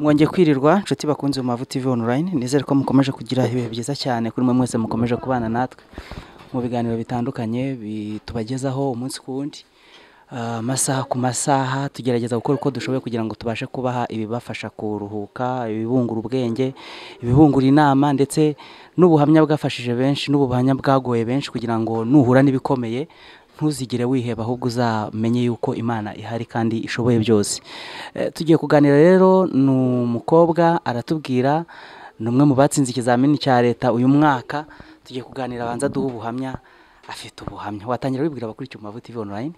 mwongeye kwirirwa inshuti bakunze mu mavuta ivi onorayini nizere ko mukomeje kugira ibihe byiza cyane kuri mwe mwese mukomeje kubana natwe mu biganiro bitandukanye bi- tubagezaho umunsi ku wundi Ah, amasaha ku masaha tugerageza gukora uko dushoboye kugira ngo tubashe kubaha ibibafasha kuruhuka ibibungura ubwenge ibibungura inama ndetse n'ubuhamya bwafashije benshi n'ubuhamya bwagoye benshi kugira ngo nuhura n'ibikomeye ntuzigere wiheba ahubwo uzamenye yuko imana ihari kandi ishoboye byose Eh, tugiye kuganira rero ni umukobwa aratubwira ni umwe mu batsinze ikizamini cya leta uyu mwaka tugiye kuganira abanza duha ubuhamya afite ubuhamya watangira wibwira abakurikiye umubavu tv online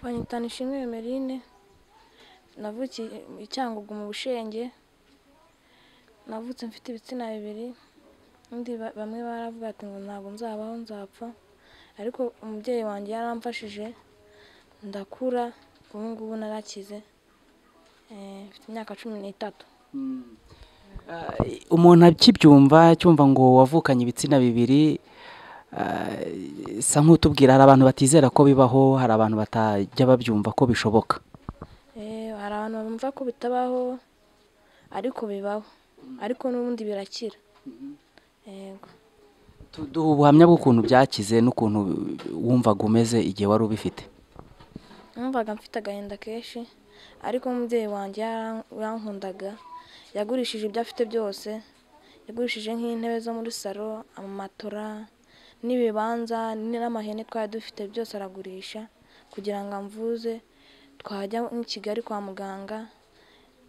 banyitana ishimwe Emeline navukiye i Cyangugu mu Bushenge navutse mfite ibitsina bibiri undi ba- bamwe baravuga ati ngo ntabwo nzabaho nzapfa ariko umubyeyi wanjye yaramfashije ndakura ubu ngubu narakize Eh, mfite imyaka cumi n'itatu umuntu akibyumva cyumva ngo wavukanye ibitsina bibiri ah, isa nk'utubwira hari abantu batizera ko bibaho hari abantu batajya babyumva ko bishoboka Eh, hari abantu bumva ko bitabaho ariko bibaho ariko n'ubundi birakira yego duha ubuhamya bw'ukuntu byakize n'ukuntu wumvaga umeze igihe wari ubifite numvaga mfite agahinda kenshi ariko umubyeyi wanjye yaran- yarankundaga yagurishije ibyo afite byose yagurishije nk'intebe zo muri salo amamatora n'ibibanza n'amahene twari dufite byose aragurisha kugira ngo amvuze twajya nk'i kigali kwa muganga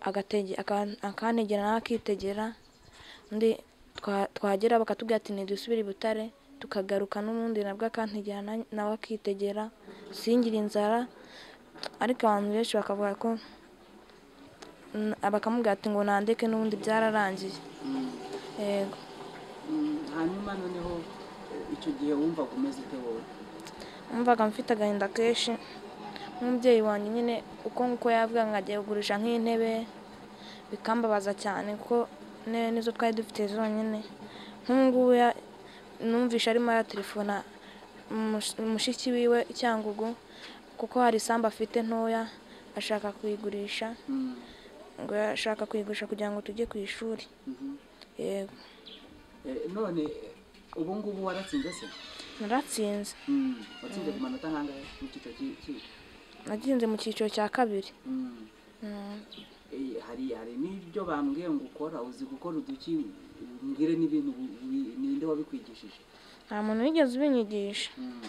agatege- akan- akantegera nawe akitegera undi twa- twagera bakatubwira ati ntidusubire i butare tukagaruka n'ubundi nabwo akantegera na- nawe akitegera singire inzara ariko abantu benshi bakavuga ko mm, bakamubwira ati ngo nandeke n'ubundi byararangiye yego hanyuma noneho icyo gihe wumvaga umeze ute wowe numvaga mfite agahinda kenshi nk'umubyeyi wanjye nyine uko nguko yavuga ngo agiye kugurisha nk'intebe bikambabaza cyane kuko intebe nizo twari dufite zonyine nk'ubu ngubu ya- numvishe arimo aratelefona umush- mushiki wiwe i cyangugu kuko hari isambu afite ntoya ashaka kuyigurisha ngo ashaka kuyigurisha kugira ngo tujye ku ishuri yego none ubu ngubu waratsinze se naratsinze watsinze ku manota angahe mu cyiciro cy'ikigo nagenze mu cyiciro cya kabiri Mm. Eh, hari hari n'ibyo bambwiye ngo ukora uzi gukora uduki mbwire n'ibintu wi- wi- ninde wabikwigishije nta muntu wigeze ubinyigisha Mm.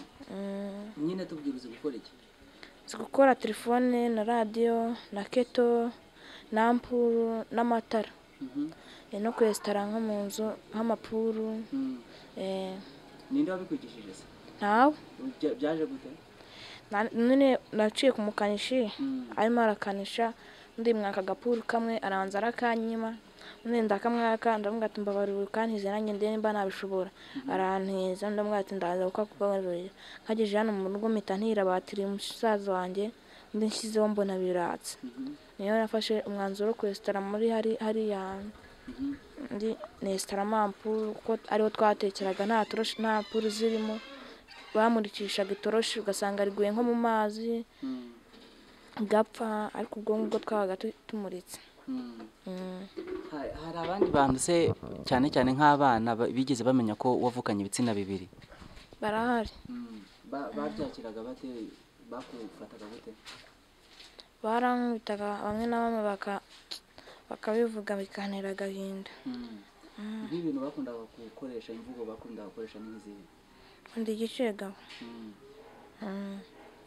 nyine tubwire uzi gukora iki nzi gukora telefone na radiyo na keto na mpuru n'amatara Eh, no kwesitara nko mu nzu nk'amapuru eh, ninde wabikwigishije se ntawe Bya- byaje gute Na- none naciye ku mukanishi Mm. arimo arakanisha undi mwaka agapuru kamwe arabanza arakanyima undi ndakamwaka ndavuga ati mbabarira ukantize nanjye ndebe nimba nabishobora arantiza ndavuga ati ndaza kuko kubabarira nkageze hano mu rugo mpita ntira batiri musaza wanjye undi nshyizeho mbona biratse niyo nafashe umwanzuro wo kwesitara muri hari hariya hantu undi nesitara mampuru kuko ariho twatekeraga nta toroshi nta puru zirimo bamurikishaga itoroshi ugasanga riguye nko mu mazi gapfa ariko ubwo ngubwo twabaga tu- tumuritse Mm. Ha- hari abandi bantu se cyane cyane nk'abana ba- bigeze bamenya ko wavukanye ibitsina bibiri barahari Ba- babyakiraga bate bakufataga gute barankubitaga bamwe na bamwe baka- bakabivuga bikantera agahinda nk'ibintu bakundaga gukoresha imvugo bakundaga gukoresha n'izindi undi igicegabo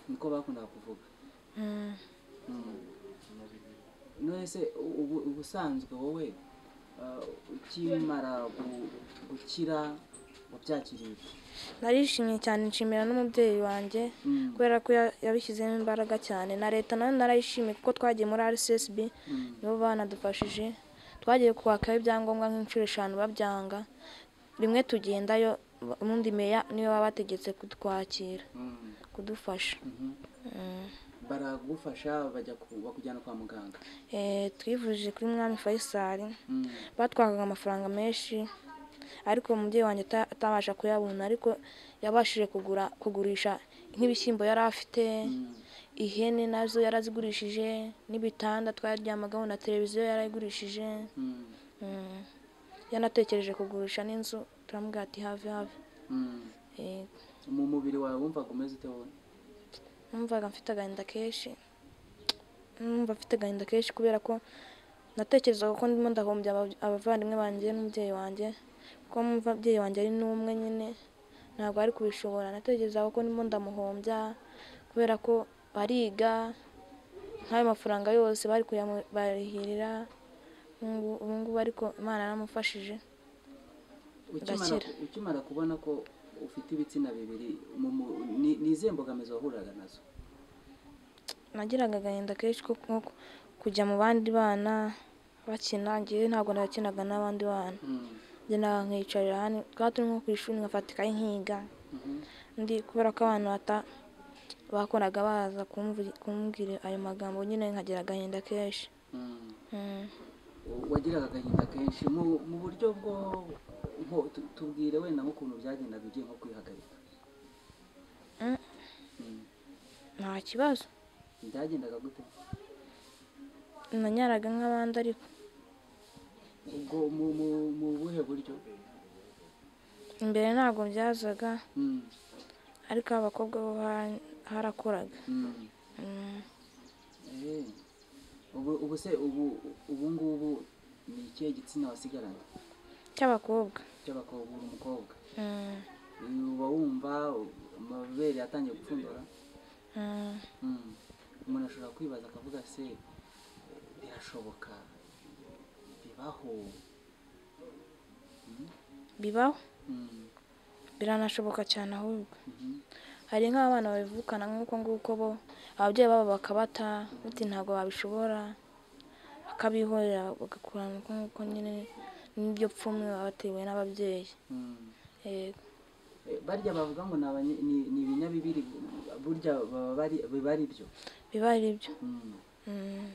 niko bakundaga kuvuga none se ubu- ubusanzwe wowe ah, ukimara gu- gukira wabyakiriye ute? narishimye cyane nshimira n'umubyeyi wanjye kubera ko ya- yabishyizemo imbaraga cyane na leta nayo narayishimiye kuko twagiye muri rcsb nibo banadufashije twagiye kwakaho ibyangombwa nk'inshuro eshanu babyanga rimwe tugendayo ubundi meya niwe baba bategetse kutwakira kudufasha Mm. baragufasha bajya ku- bakujyana kwa muganga Eh, twivuje kuri mwami faisal batwagaga amafaranga menshi ariko umubyeyi wanjye ata- atabasha kuyabona ariko yabashije kugura kugurisha nk'ibishyimbo yari afite ihene nazo yarazigurishije n'ibitanda twaryamagaho na televiziyo yarayigurishije Mm. yanatekereje kugurisha n'inzu turamubwira ati have have Yego. mu mubiri wawe wumvaga umeze ute wowe numvaga mfite agahinda kenshi numva mfite agahinda kenshi kubera ko natekerezaga ko ndimo ndahombya aba- abavandimwe banjye n'umubyeyi wanjye kuko umubyeyi wanjye ari n'umwe nyine ntabwo ari kubishobora natekerezaga ko ndimo ndamuhombya kubera ko bariga nk'ayo mafaranga yose bari kuyabarihirira ubu ngubu ariko imana yaramufashije ukimara Ndakira. ukimara kubona ko ufite ibitsina bibiri mu mu- ni- ni izihe mbogamizi wahuraga nazo nagiraga agahinda kenshi ko nko ku- kujya mu bandi bana bakina ngewe ntabwo nakinaga n'abandi bana njye nawe nkicarira hano twaba turi nko ku ishuri nkafatikayo nkiga Mhm. ndi kubera ko abantu bata bakoraga baza kumvu- kumbwira ayo magambo nyine nkagira agahinda kenshi Mm. Mm. wagiraga agahinda kenshi mu mu buryo bwo nko tu- tubwire wenda nk'ukuntu byagendaga ugiye nko kwihagarika Mm. Mm. nta kibazo byagendaga gute nanyaraga nk'abandi ariko ubwo mu mu- mu buhe buryo imbere ntabwo byazaga Mm. ariko abakobwa bo bara- harakoraga Mm. Mm. Eh. ubu ubu se ubu ubu ngubu ni ikihe gitsina wasigaranye cy'abakobwa cy'abakobwa uri umukobwa Mm. uba wumva amabere yatangiye gupfundura Mm. Mm. umuntu ashobora kwibaza akavuga se birashoboka bibaho bibaho Mm. biranashoboka cyane ahubwo Mhm. hari nk'abana babivukana nk'uko nguko bo ababyeyi babo bakabata bati ntabwo babishobora bakabihorera bagakurana uko nguko nyine n'iryo pfunwe baba batewe n'ababyeyi Mm. yego Eh, barya bavuga ngo ni abanye- ni- ni ibinyabibiri burya baba bari- biba ari byo biba ari byo Mm. Mm,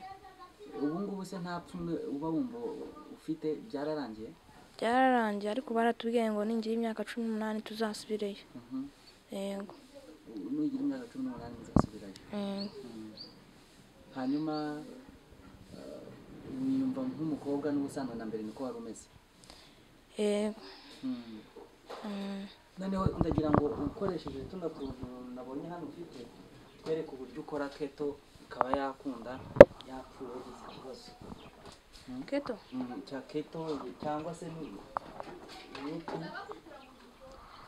ubu ngubu se nta pfunwe uba wumva ufite byararangiye byararangiye ariko baratubwiye ngo ningira imyaka cumi n'umunani tuzasubireyo Mhm. yego nugira imyaka cumi n'umunani muzasubirayo Mm, hanyuma eh, wiyumva nk'umukobwa n'ubusanzwe na mbere niko wari umeze yego Mm. Mm, noneho ndagira ngo ukoresheje tuno tuntu nabonye hano ufite twereke uburyo ukora keto ikaba yakunda yapfuye wagize ikibazo keto Mm, cya keto cyangwa se ni imiti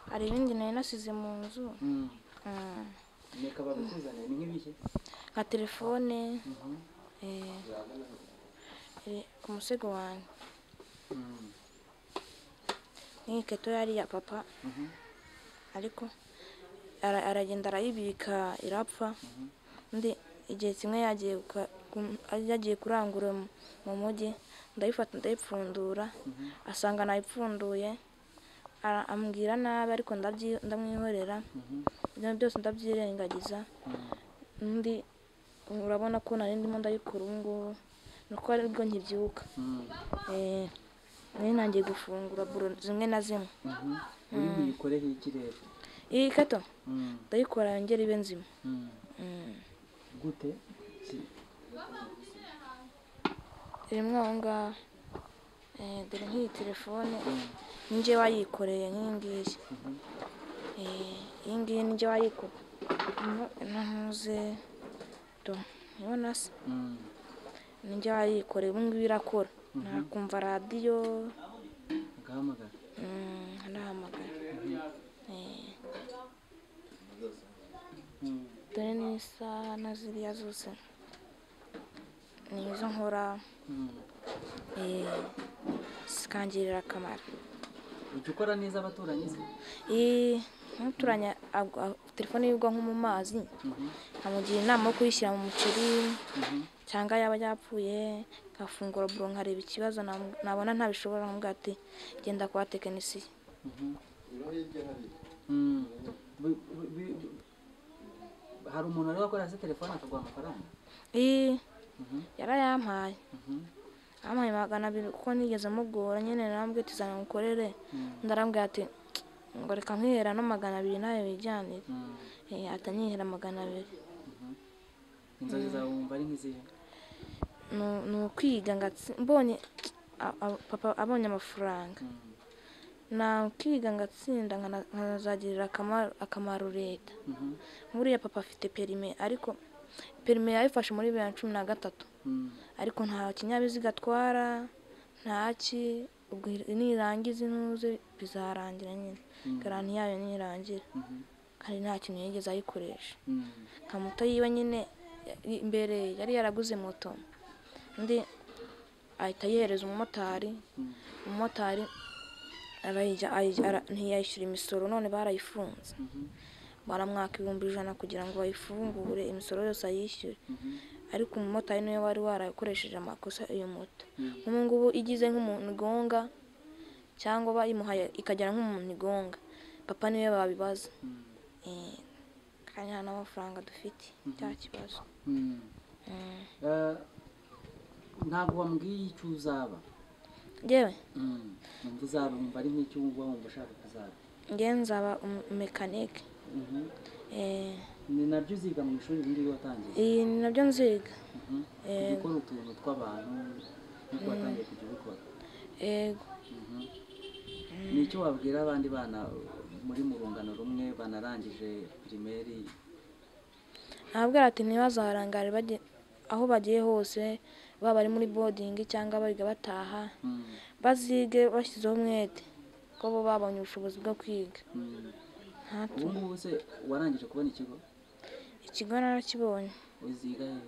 hari ibindi nari nasize mu nzu Mm. Mm, reka babikuzanire ni nk'ibihe nka telefone Mhm. eh, iri ku musego wanjye Mm. n'iyi keto yari iya papa Mhm. ariko ara- aragenda arayibika irapfa undi igihe kimwe yagiye guka- kum- yagiye kurangura mu- mu mujyi ndayifata ndayipfundura asanga nayipfunduye ara- ambwira nabi ariko ndabyi- ndamwihorera Mhm. ibyo byose ndabyirengagiza Mm. undi urabona ko nari ndimo ndayikora ubu ngubu ni uko aribwo nkibyuka Mm. Eh, nari nangiye gufungura buro zimwe na zimwe Mhm. uri buyikoreho iki rero iyi keto Mm. ndayikora yongera ibe nzima Mm. Mm. gute Si- irimo aho ngaho Eh, dore nk'iyi telefone ninjye wayikoreye nk'iyi ngiyi Eh, iyi ngiyi ninjye wayikoreye ntuze do ubona se Mm. ninjye wayikoreye ubu ngubu irakora nakumva radiyo agahamagara mm, anahamagara Eh, Mm. dore n'isaha na ziriya zose ni izo nkora Mm. eh, zikangirira akamaro ujya ukora neza abaturanyi se Iyi ntuturanye agwa- a- telefone y'ubwonko mu mazi Mhm. nkamugira inama yo kuyishyira mu muceri Mhm. cyangwa yaba yapfuye nkafungura buro nkareba ikibazo namu- nabona ntabishobora nkumva ati genda kwa tekinisiye Mhm. Mm. Bi- bi- bi- hari umuntu wari wakorera se telefone akaguha amafaranga iyi Mhm. yarayampaye Mhm. yampaye magana abiri kuko nigeze mugora nyine narambwiye ati zana ngukorere Mm. ndarambwira ati ngo reka nkwihera no magana abiri nawe wijyanire Mm. Eh, atanyihera magana abiri Mhm. inzozi zawe wumva ari nk'izihe Nu- ni ukwiga ngatsi- mbonye a- a- papa abonye amafaranga nakwiga ngatsinda nkana- nkanazagirira akamaro- akamaro leta Mhm. nkuriya papa afite perime ariko perime yayifashe muri bibiri na cumi na gatatu Mm. ariko nta kinyabiziga atwara ntaki ubwo nirangiza intuze bizarangira nyine Mm. garanti yayo nirangira Mhm. kandi nta kintu yigeze ayikoresha Mm. nka moto yiwe nyine ya- imbere yari yaraguze moto undi ahita ayihereza umumotari Mm. umumotari arayijya- ayijya- ara- ntiyayishyura imisoro none barayifunze Mhm. baramwaka ibihumbi ijana kugira ngo bayifungure imisoro yose ayishyure Mhm. ariko umumotari niwe wari warakoresheje amakosa iyo moto Mm. nk'ubu ngubu igize nk'umuntu igonga cyangwa bayimuhaye ikagera nk'umuntu igonga papa niwe babibaza Mm. Eh, kandi nta n'amafaranga dufite cya kibazo Mm. Mm. Eh, ntabwo wambwiye icyo uzaba njyewe Mm. wumva uzaba wumva ari nk'icyo wumva wumva ushaka kuzaba njyewe nzaba umu- mekanike Mhm. Eh, ni nabyo uziga mu ishuri ubundi iyo watangiye iyi ni nabyo nziga Mhm. Eh. gukora utuntu tw'abantu nk'uko watangiye kujya ubikora yego Mhm. ni icyo wabwira abandi bana muri mu rungano rumwe banarangije pirimeri nabwira ati ntibazaharangare bajye aho bagiye hose baba bari muri bodingi cyangwa biga bataha Mm. bazige bashyizeho umwete ko bo babonye ubushobozi bwo kwiga Mm. nta ubu ngubu se warangije kubona ikigo ikigo narakibonye uziga he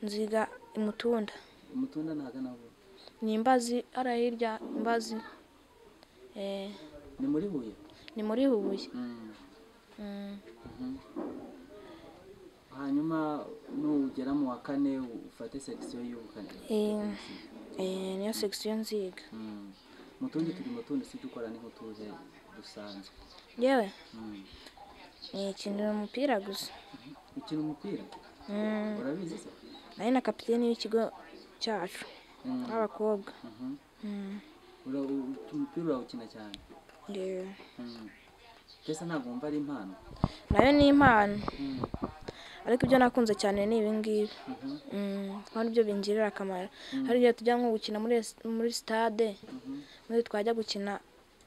nziga imutunda umutunda ntagana aho ni imbazi ara hirya imbazi Eh, ni muri huye ni muri huye Mm. Mm. Mhm. hanyuma nugera mu wa kane ufate sekisiyo y'ubukane Eh, eh, niyo segisiyo nziga Mm. mu tundi turimo tundi si dukora n'inkutuze dusanzwe yewe Mm. nikinira umupira gusa ukina umupira Mm, urabizi se nari na kapiteni w'ikigo cyacu Mm. w'abakobwa Mhm. Mm. Ura- u- umupira urawukina cyane yewe Mm. mbese ntabwo wumva ari impano nayo ni impano Mm. ariko ibyo nakunze cyane ni ibi ngibi Mhm. Mm, kuko ari byo bingirira akamaro hari igihe tujya nko gukina muri es- muri stade Mhm. muri twajya gukina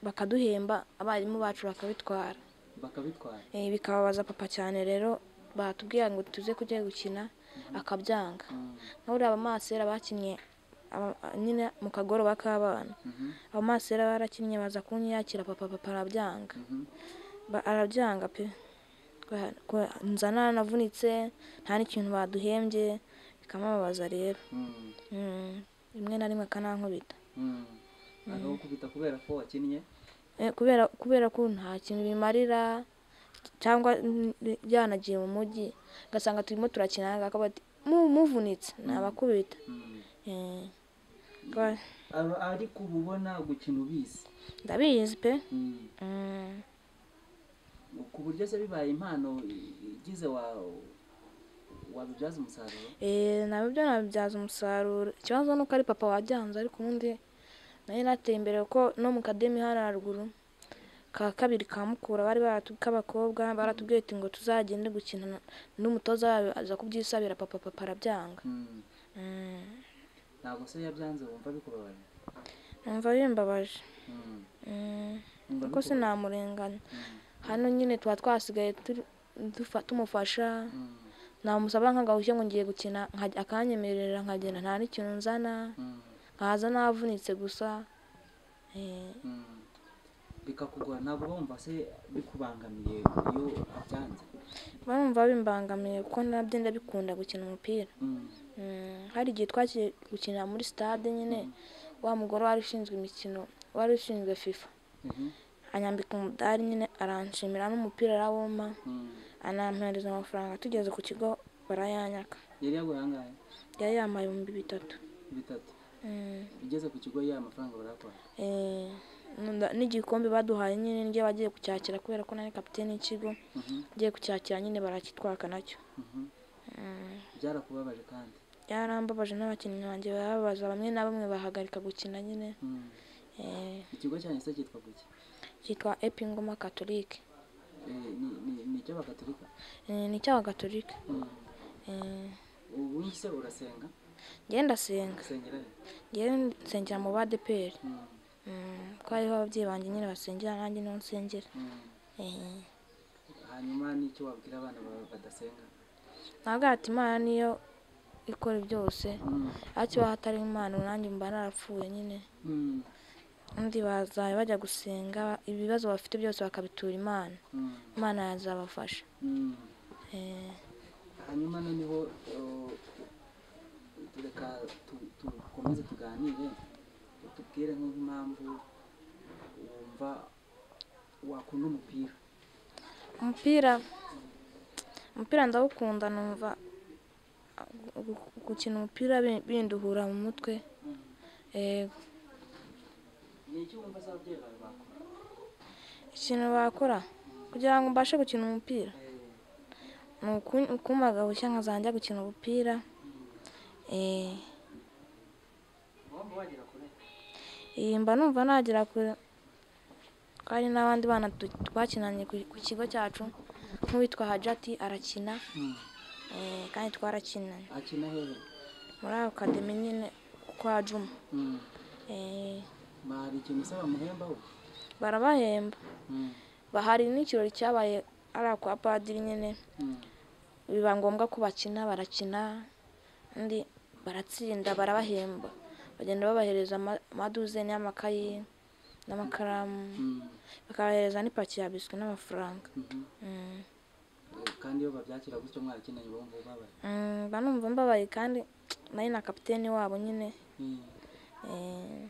bakaduhemba abarimu bacu bakabitwara bakabitwara Eh, bikababaza papa cyane rero batubwira ngo tuze kujya gukina akabyanga Mm. nka buriya abamasera bakinnye aba- nyine mu kagoroba k'abana Mhm. abamasera barakinnye baza kunyakira papa papa arabyanga Mhm. Ba- arabyanga pe Ko- ko- nzana navunitse nta n'ikintu baduhembye bikamubabaza rero Mm. Mm, rimwe na rimwe akanankubita Mm. akagukubita kubera ko wakinnye Eh, kubera kubera ko nta kintu bimarira cyangwa n- n- yanagiye mu mujyi ugasanga turimo turakina akaba ati "Mu- muvunitse nabakubita Mm. Eh, ko- Aba- ariko uba ubona gukina ubizi ndabizi pe Mm. Mm, ku buryo se bibaye impano igize wa wabibyaza umusaruro eh, nabyo nabibyaza umusaruro ikibazo ni uko ari papa wabyanze ariko ubundi nari nateye imbere kuko no mu kademi hano haruguru ka kabiri ka mukura bari baratu- k'abakobwa baratubwiye ati ngo tuzagende gukina n'umutoza wayo aza kubyisabira papa papa arabyanga Mm. Mm. ntabwo se yabyanze wumva bikubabaje numva bimbabaje Mm. Mm, Wumva kuko bikubabaje? sinamurenganya Mm. hano nyine tuba twasigaye turi- dufa- tumufasha Mm. namusaba nk'agahushya ngo ngiye gukina nkajya- akanyemerera nkagenda nta n'ikintu nzana Mm. nkaza navunitse gusa Eh, Mm. bikakugora ntabwo uba wumva se bikubangamiye iyo abyanze barumva bimbangamiye kuko nabyo ndabikunda gukina umupira Mm. Mm, hari igihe twagiye gukina muri stade nyine wa mugore wari ushinzwe imikino wari ushinzwe fifa Mhm. anyambika umudari nyine aranshimira n'umupira arawuma Mm. anampereza amafaranga tugeze ku kigo barayanyaka yari yaguhaye angahe yari yambaye ibihumbi bitatu bitatu Mm, ugeze ku kigo ya mafaranga barakwara eh, nda- n'igikombe baduhaye nyine njye bagiye kucyakira kubera ko nari kapiteni y'ikigo Mhm. ngiye kucyakira nyine barakitwaka nacyo Mhm. Mm, byarakubabaje kandi byarambabaje n'abakinnyi banjye barababaza bamwe na bamwe bahagarika gukina nyine Mm. eh, ikigo cyanyu se cyitwa guki cyitwa epingoma katolike Eh, ni ni- ni icy'abakatolika Eh, ni icy'abagatolika ubu se urasenga ngenda ndasenga usengera he? ngewe nsengera mu badeperi Mm, ko hariho ababyeyi banjye nyine basengera nanjye niho nsengera mm. Eh. hanyuma n'icyo wabwira abana bawe badasenga ntabwo hati imana niyo ikora byose Mm, ariko iba hatari imana ubu nanjye mba narapfuye nyine mm, undi bazajya bajya gusenga ibibazo bafite byose bakabitura imana mm, imana yazabafasha mm. Eh, hanyuma noneho eh, reka tu- dukomeze tuganire utubwire nk'impamvu wumva wakunda umupira umupira umupira ndawukunda numva gu- gukina umupira bi- binduhura mu mutwe Eh, ni iki wumva se ababyeyi bawe bakora ikintu bakora kugira ngo mbashe gukina umupira ni uku- ukumagara bushya nkazajya gukina umupira Eh, wumva wagera kure eh, mba numva nagera kure ko hari n'abandi bana tu- twakinanye ku ku kigo cyacu nk'uwitwa hajati arakina eh, kandi twarakinanye akina hehe muri akademi nyine kwa juma Mm. Eh, hari ikintu se bamuhembaho barabahemba Mm, bahari n'ikirori cyabaye ari akwa padiri nyine mm, biba ngombwa ko bakina barakina undi baratsinda barabahemba bagenda babahereza ama- amaduzeni y'amakayi n'amakaramu mm, bakabahereza n'ipaki ya biswi n'amafaranga mhm. Mm. Eh, kandi iyo babyakira gutyo mwarakinanye bumva ubabaye Mm, mba numva mbabaye kandi nari na kapiteni wabo nyine Mm, Eh,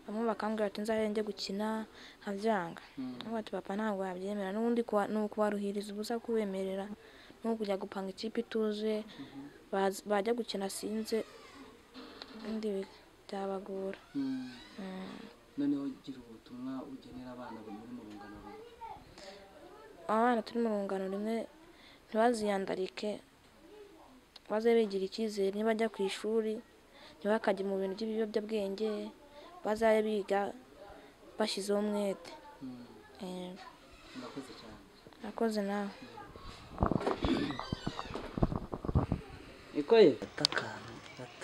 bamwe bakambwira ati nzahere njye gukina nkabyanga mm. Nubwo ati papa ntabwo yabyemera n'ubundi kuba- ni ukubaruhiriza ubusa kubemerera ni ukujya gupanga ikipe ituzuye baza- bajya gukina sinze ubundi bi- byabagora Mm. Mm. noneho gira ubutumwa ugenera abana muri mu rungano rumwe abana turi mu rungano rimwe ntibaziyandarike baze bigira icyizere nibajya ku ishuri ntibakajye mu bintu by'ibiyobyabwenge bazabe biga bashyizeho umwete Mm, Eh, murakoze cyane Nakoze nawe ikoye gato